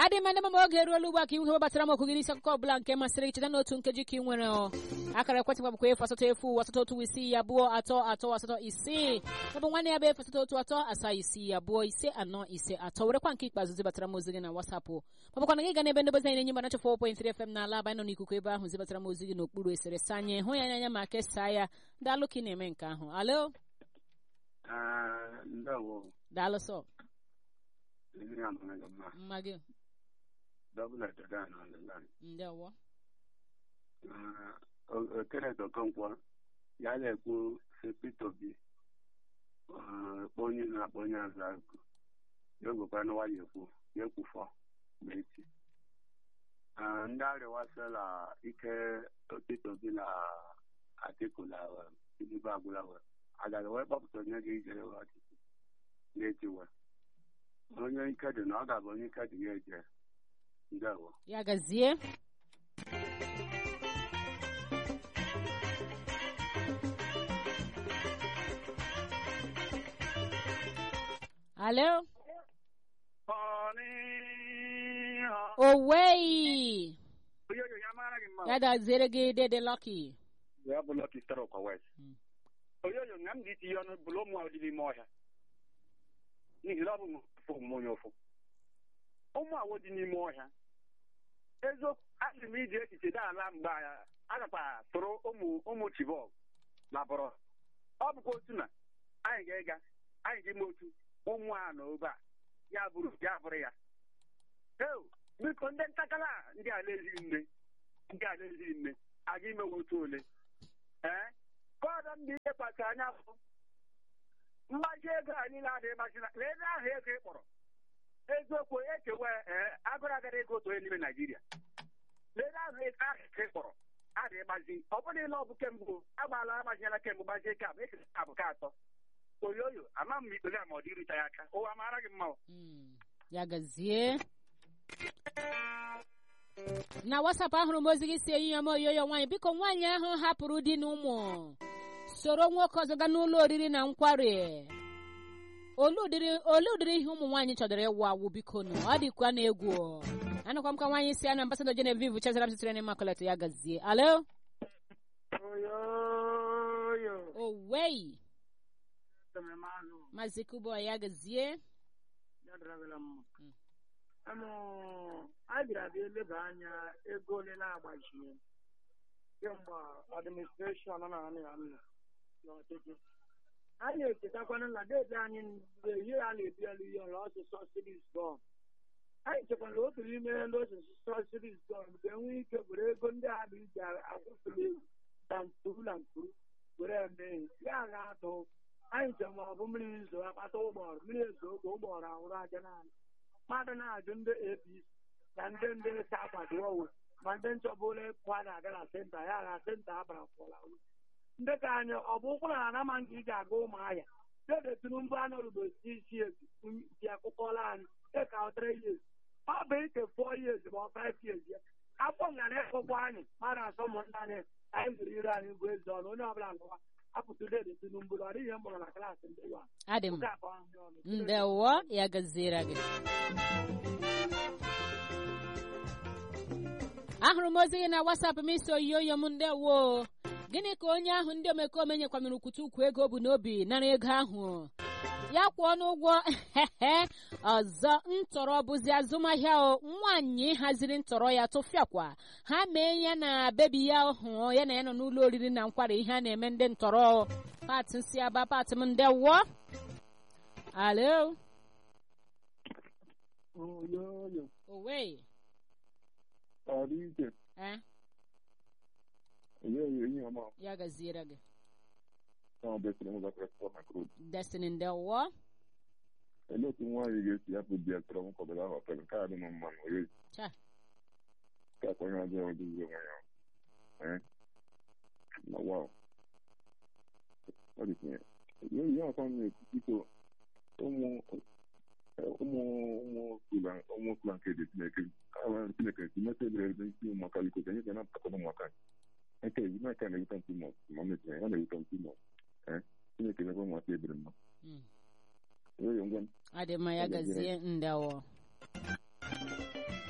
adị m ndị mama oge eruola ugbu a ka ihu gbatara m okwu gị n'isi akụkọ ọbụla nke masịrị gị cheta n'otu nkeji ka ị nwere ọ akara ekwentị m bụkwa efu asatọ efu asatọ otu isii abụọ atọ atọ asatọ isii maọbụ nwanne ya bụ efu asatọ otu atọ asaa isii abụọ ise anọ ise atọ werekwa nke ikpeazụ zibatara m ozi gị na wasapụ maọbụkwa na gị ga n'ebe ndebezi anyị na-enye mgbanacha 4.3 FM n'ala aba nọ n'ikuku ebe ahụ zibatara m ozi gị n'okpuru eserese anyị hụ ya n'anya ma kesaa ya daalụ ka ị na-eme nke ahụ alo Ah, ndewo daalụ sọ ndị amara gị mma mma gị dọbụla tada na ọdịnala ndewo okere dokonkwo ya na-ekwu si Peter Obi ah, kpọ onye na-akpọ onye azụ akụ ya ogwekwa n'ụwa ya ekwu ya ekwufọ ma echi Ah, ndị arịwasịla ike Peter Obi na Atiku na Tinubu agwụla wee agaghị wee kpọpụta onye ga-ejere we ọchịchị na-echi we onye ike dị na ọ ga-abụ onye ike dị ya eje ndewo ya gazie alo owei Oyoyo ya mara gị mma ya gaziere gị dede lọki ya bụ Lucky Star Ọkwa West. Mm. Oyoyo nga m dị itinye ọnụ bụrụ ụmụ ahụ dị n'ime ọhịa n'ihi na ọ bụ m ofu omume onye ụfụ ụmụ awụ dị n'ime ọhịa eziokwu asị m iji echiche dị ala mgbe a- agakwa tụrụ ụmụ ụmụ Chibok na bụrụ ọ bụkwa otu na anyị ga-ịga anyị ga-eme otu ụmụ a na obe a ya bụrụ ya bụrụ ya eo biko ndị ntakala a, ndị ala ezighị nne ndị ala ezighị nne aga imewe otu ole ee kọdọ ndị ihe kpacha anya bụ mgbaji ego a niile adịghị gbachina na ebe ahụ ego ị kpọrọ eziokwu ekewe ee agụrụ agara ego otu onye n'ime naijiria lebe ahụ ego ahụ ị kpọrọ adịghị gbazi ọ bụrụ ile ọ bụ kemgbe agbaala agbajiela kemgbe gbajie ka bụ ekere ka bụ ka atọ oyoyo ama m ikpere a ma ọ dị irute ya aka ụwa mara gị mma o. Mm, ya gazie na wasapụ ahụrụ m ozi gị si enyi ya m oyoyo nwaanyị biko nwaanyị ahụ hapụrụ di na ụmụ soro nwoke ọzọ gaa n'ụlọ oriri na nkwari olee ụdịrị olee ụdịrị ihe ụmụ nwaanyị chọdoro ịwụ awụ biko nụ ọ dịkwa na egwu anụkwa m ka nwaanyị si ya na ambasadọ Genevieve chezara m sitere n'Immaculate ya gazie alo oyoyo owei tememazụ maazị kubo ya gazie ya dịrịla mma Mm. Amụ, a bịara bịa eleba anya ego ole na-agbachie kemgbe administreshọn nọ na anị ya nọ n'ọchịchị anyị echetakwana na deede anyị mgbe ihe a na-ebi elu ihe ọrụ ọsụsọ siris gọm anyị chekwara otu n'ime ndị ọsụsọ siris gọm ga-enwe ike were ego ndị a dị iji akwụsịrị egwu na nturu na nturu were eme ihe ya ga-atụ anyị che ma ọ bụ mmiri zo akpata ụgbọrọ mmiri ezo oge ụgbọrọ ahụrụ aja naanị mmadụ na-ajụ ndị apc na ndị ndị sa akwado owe ma ndị nchọbụla kwa na-aga na senta ya na senta abara pụla ndị ka anyị ọ bụ ụkwụ na anama nke iji aga ụmụahịa dede tinubu anọrụbo si isi ezi ji akụkọla anyị dịka ọtara years ọ bụ ike four years ma ọ five years ya afọ ngara ịkụkwa anyị mmadụ asọ ụmụnna anyị anyị zụrụ ire anyị bụ eze ọnụ onye ọbụla ngụwa apụtụ dede tinubu ọ dịghị ihe mụrụ na klaasị ndị wa adị m nke akọ ahụ ọnụ ndewo ya gaziere gị ahụrụ m ozi gị na wasapụ m isi oyiyo m ndewo gịnị ka onye ahụ ndị omekome nyekwanụrụ kwute ukwu ego bụ n'obi nara ego ahụ ya kwụọ n'ụgwọ ọzọ ntọrọ bụzi azụmahịa o nwaanyị haziri ntọrọ ya tụfịakwa ha mee ya na bebi ya hụ ya na ya nọ n'ụlọ oriri na nkwari ihe a na-eme ndị ntọrọ pat si aba pat m ndewo alo oyoyo owe ọ dị iche eh oyoyo ihe ọma ya gaziere gị ọ besịrị m zakara sọ na krud destiny ndewo Olee otu nwaanyị ga-esi hapụ di ya tọrọ nkọbara ahụ ọtara nke a dị m mma na oyoyo cha ka akwa ihe ọjọọ ọdịzi onwe ya ee na waw ọ dị tinye oyoyo ihe ọzọ m na-ekwu biko ụmụ ụmụ ụmụ skula ụmụ skula nke dị Chineke awa Chineke si meta ebere ebe isi ụmụaka biko ka anyị ga na-apụtakwa ụmụaka nke ezi aka na-ewuta ntụ mọ ma m na-etinye ya na-ewuta ntụ mọ ee Chineke mekwa ụmụaka ebere mma Mm. oyoyo ngwa adị mma ya gazie ndewo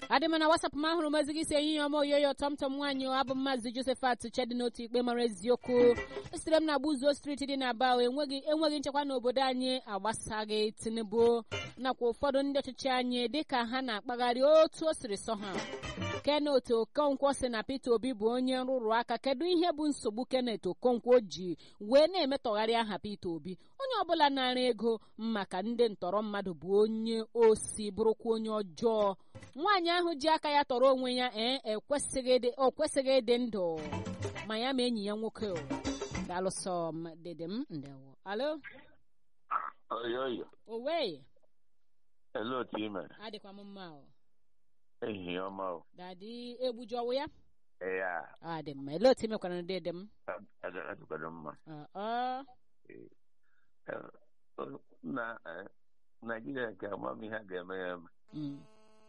adị m na wasapụ m ahụrụ m ezi gị si ehihie ọma oyoyo tọmtọm nwaanyị o, abụ m maazị josephat chedi n'otu ikpe mara eziokwu esitere m na gbuzuo steeti dị n'aba o, enweghị enweghị nchekwa n'obodo anyị agbasaghị tinubu nakwa ụfọdụ ndị ọchịchị anyị dịka ha na-akpagharị otu o siri sọ ha kenet okonkwo si na peter obi bụ onye nrụrụ aka kedu ihe bụ nsogbu kenet okonkwo ji wee na-emetọgharị aha peter obi onye ọbụla nara ego maka ndị ntọrọ mmadụ bụ onye osi bụrụkwa onye ọjọọ nwaanyị ahụ ji aka ya tọrọ onwe ya ee ekwesịghị ịdị- o kwesịghị ịdị ndụ ma ya ma enyi ya nwoke o dalụsọ m dede m ndewo alo oyoyo owe ele otu ị mere adịkwa m mma o ehihie ọma o dadi egbujọwụ ya ee a ọ dị mma ele otu imekwara na dede m adịkwado mma Ọ, ọ, Eh, na eh, naijiria nke amamihe a ga-eme ya eme mm,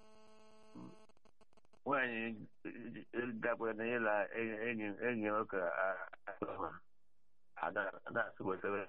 nwaanyị gakwara na ịla enyi enyi nwoke na-asị wetara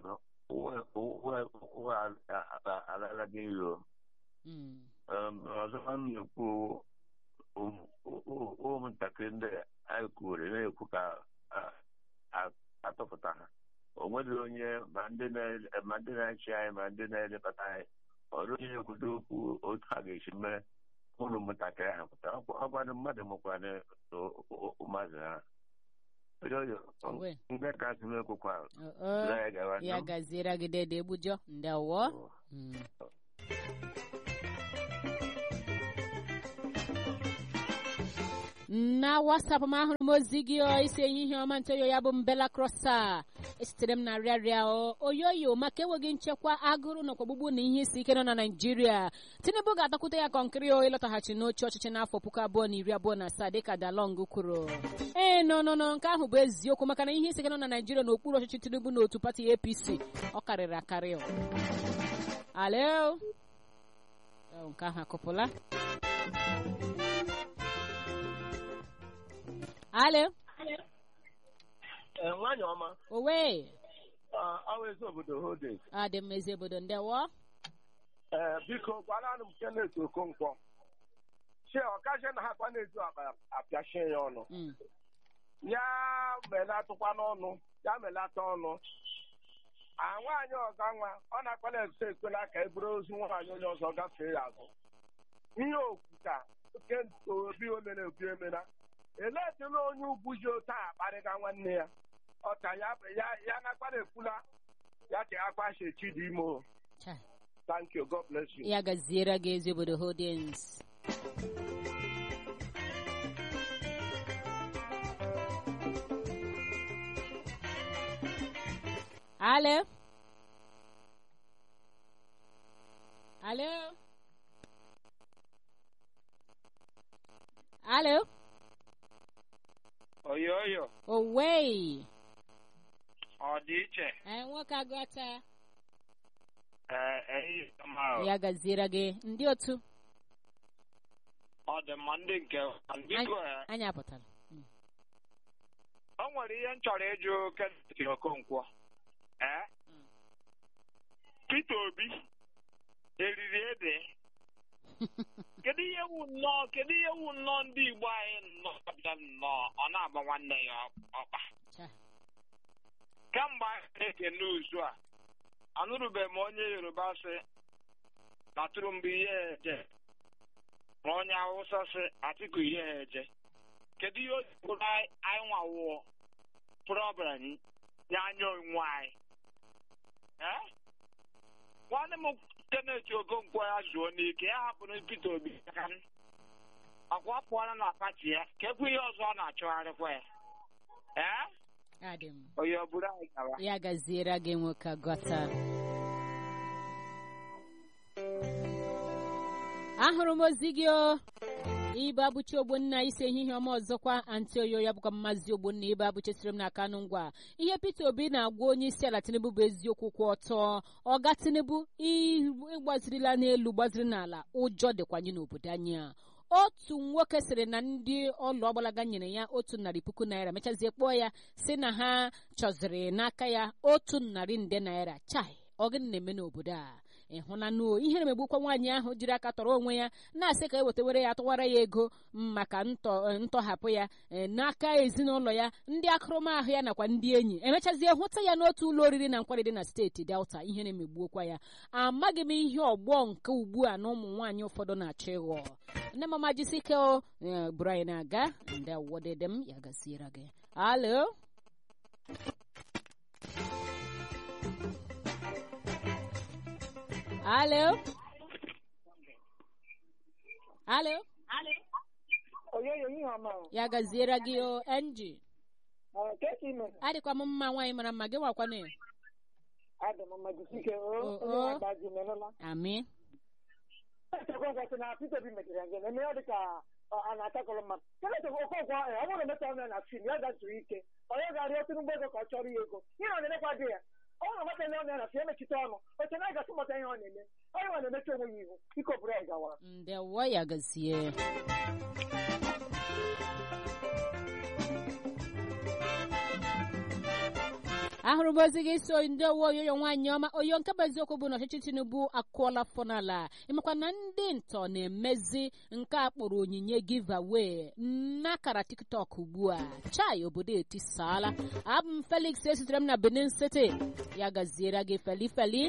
ụwa alala gị iro mm, ọzọkwa m na-ekwu ụmụntakịrị ndị anyị kwuru na-ekwu ka a- a- atọpụta ha o nweghị onye ma ndị na- ma ndị na-achị anyị ma ndị na-elekọta anyị ọrụ onye na-ekwudo okwu otu ha ga-esi mee ụlọ ụmụntakịrị ha pụta ọgwadụ mmadụ mụkwana mmadụ ha oyoyo Owe. mgbe ka asị m ekwukwa ọ, ọ, ya gawa ya gaziere gị dede egbujọ ndewo Mm. na wasapụ m ahụrụ m ozi gị o, isi ehihie ọma ntoyo ya bụ mbela krosa esitere m na rịarịa o oyoyo maka enweghị nchekwa agụrụ nakwa ogbugbu na ihe isi ike nọ na naijiria tinubu ga-atakwute ya kọnkịrị o ịlọtaghachi n'oche ọchịchị n'afọ puku abụọ na iri abụọ na asaa dịka dalong kwuru ee nọ nọ nọ nke ahụ bụ eziokwu maka na ihe isi ike nọ na naijiria n'okpuru ọchịchị tinubu na otu pati apc ọ karịrị akarị o alo Ọ, nke ahụ akụpụla alo nwaanyị ọma owe ọwa ezi obodo holding adị m ezi obodo ndewo ee biko gwaranụ m kenet okonkwo chie ọkazie na ha kwa na-ezu akpa apịachie ya ọnụ Mm, ya melatụkwa n'ọnụ ya melata ọnụ a nwaanyị ọga nwa ọ na-akpala ese ekwela ka e buru ozu nwaanyị onye ọzọ gafee ya azụ ihe okwuta oke obi omere obi emera eletụla onye ugwu ji otu a akparịga nwanne ya ọta ya ya ya na-akpara ekwula ya ka akpachi chidimo cha. thank you god bless you ya gaziere gị ezi obodo holdings alo alo alo oyoyo owei ọ dị iche ee nwoke agụta ee ehihie ọma o. ya gaziere gị ndị otu ọ dị mma ndị nke biko eh, anyị apụtara Mm. o nwere ihe m chọrọ ịjụ Kenneth Okonkwo ee Mm. Peter Obi eriri ede kedu ihe wu nnọọ kedu ihe wu nnọọ ndị Igbo anyị nnọọ bịa nnọọ ọ na-agba nwanne ya ọkpa Cha. kemgbe anyị na-ekene uzu a anụrụbeghị m onye Yoruba sị na Tinubu ihe eje ma onye Hausa sị Atiku ihe eje kedu ihe o ji bụrụ anyị anyị nwawụọ problem nye anya onwe anyị ee nwanne m Kenneth Okonkwo ya zuo n'ike ya hapụrụ Peter Obi aka m. ọkwa ọ pụọla na pati ya ka ekwu ihe ọzọ ọ na-achọgharịkwa ya ee adị m onye ọ bụrụ anyị gawa ya gaziere gị nwoke agọta ahụrụ m ozi gị o ibe abụchi ogbonna isi ehihie ọma ọzọkwa antioyo ya bụkwa mmazi ogbonna ibe abụchesiri m n'aka nụ ngwa ihe peter obi na-agwa onye isi ala tinubu bụ eziokwu kwụ ọtọ ọga tinubu ịgbazirila n'elu gbaziri n'ala ụjọ dịkwanye n'obodo anyị a otu nwoke sịrị na ndị ọlụ ọgbalaga nyere ya otu narị puku naira mechazie kpọọ ya si na ha chọziri n'aka ya otu narị nde naira chai ọ gịnị na-eme n'obodo a ịhụnanụ ihe na-emegbukwa nwaanyị ahụ jiri aka tọrọ onwe ya na-asị ka e wetawere ya tụwara ya ego maka ntọhapụ ya n'aka ezinụlọ ya ndị akụrụmahụ ya nakwa ndị enyi emechazie hụta ya n'otu ụlọ oriri na nkwari dị na steeti delta ihe na-emegbuokwa ya amaghị m ihe ọgbọ nke ugbu a na ụmụ nwaanyị ụfọdụ na-achọ ịghọ nne mama jisike bụrụ anyị na-aga ndị wodede m ya gaziere gị alo alo alo oyoyo ihe ọma ya gaziere gị o enji keki ime adịkwa m mma nwaanyị mara mma gị nwakwana ya adị m mma jisike Oh, o oh. onye agbaji menụla amị Okonkwo na Peter Obi mechara njem eme ọ dị ka a na-atakọrọ mmadụ Kenneth Okonkwo ọ bụrụ na emeta ọnụ na fim ya gazuru ike onye ga-arịọ Tinubu ego ka ọ chọrọ ya ego ihe ọ na-emekwa dị ya ọ bụrụ na emeta ọnụ na fim emechite ọnụ oche na gasị mụta ihe ọ na-eme onye nwa na-emechi onwe ya ihu iko bụrụ ya gawara ndewo ya gazie ahụrụ m ozi gị so ndị owe oyoyo nwaanyị ọma oyo nke bụ eziokwu bụ na ọchịchị tinubu akụọla fọnala ịmakwa na ndị ntọ na-emezi nke a kpọrọ onyinye giveaway n'akara tiktok ugbu a chai obodo etisaala abụ m felix esitere m na benin city ya gaziere gị feli feli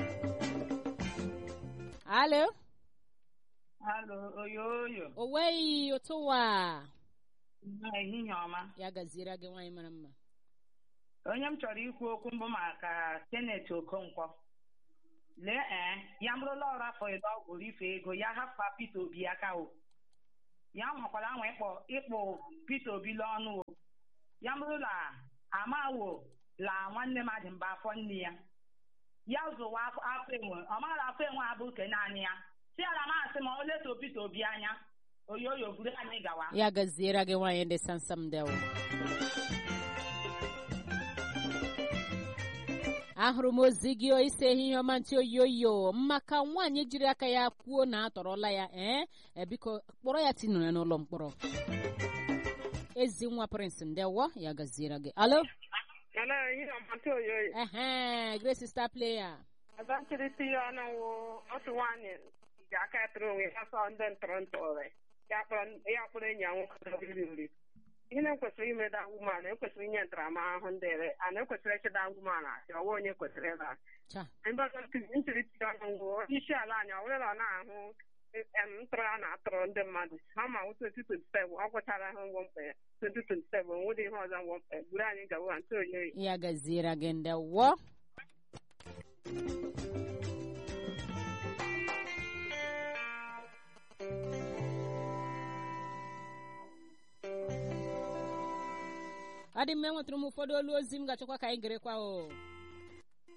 alo Alo, oyoyo. oweghị ụtụwa Ehihie ọma. ya gaziere gị nwaanyị mara mma Onye m chọrọ ikwu okwu mbụ maka Kenneth Okonkwo. Lee ee, ya bụrụla ọrụ afọ ịdọ ọgwụrụ ife ego ya hapụ Peter Obi aka o. Ya nwakwara anwa ịkpọ ịkpụ Peter Obi l'ọnụ o. Ya bụrụla amawo la nwanne m adị mba afọ nne ya. Ya zụwa afọ afọ enwe, ọ maara afọ enwe abụ ke naanị ya. Si ala masị ma o leto Peter Obi anya. Oyoyo buru anyị gawa. ya gaziere gị nwaanyị ndị sansam dewo ahụrụ m ozi gị ise ehihie ọma ntị oyoyo maka nwaanyị jiri aka ya kwuo na atọrọla ya ee e, biko kpọrọ ya tinụrụ ya n'ụlọ mkpọrọ ezi nwa prince ndewo ya gaziere gị alo Hello, ihe ọmata oyoyo. ehe grace star player Azantịrịtị ya ọnụ wụ otu nwaanyị ji aka tụrụ onwe ya sọ ndị ntọrọ ntọrọ ya kpọrọ ya kpọrọ enyi ya nwoke oriri nri. Ihe na ekwesịrị ime da woman ekwesịrị inye ntaramahụhụ ndị ere ana ekwesịrị ịchịda woman asị ọwa onye kwesịrị ịla. cha Ebe ọzọ ntịrịtị ya ọnụ wụ onye isi ala anyị ọ bụrụla ọ na-ahụ em, ntọrọ a na-atọrọ ndị mmadụ ha ma wụ 2027 ọ gwụchara ha ngwọ mkpa ya 2027 onwere ihe ọzọ ngwọ mkpa ya buru anyị gawa ntị oyoyo ya gaziere gị ndewo ọ dị mma enwetara m ụfọdụ olu ozi m ga-achọkwa ka anyị gerekwa o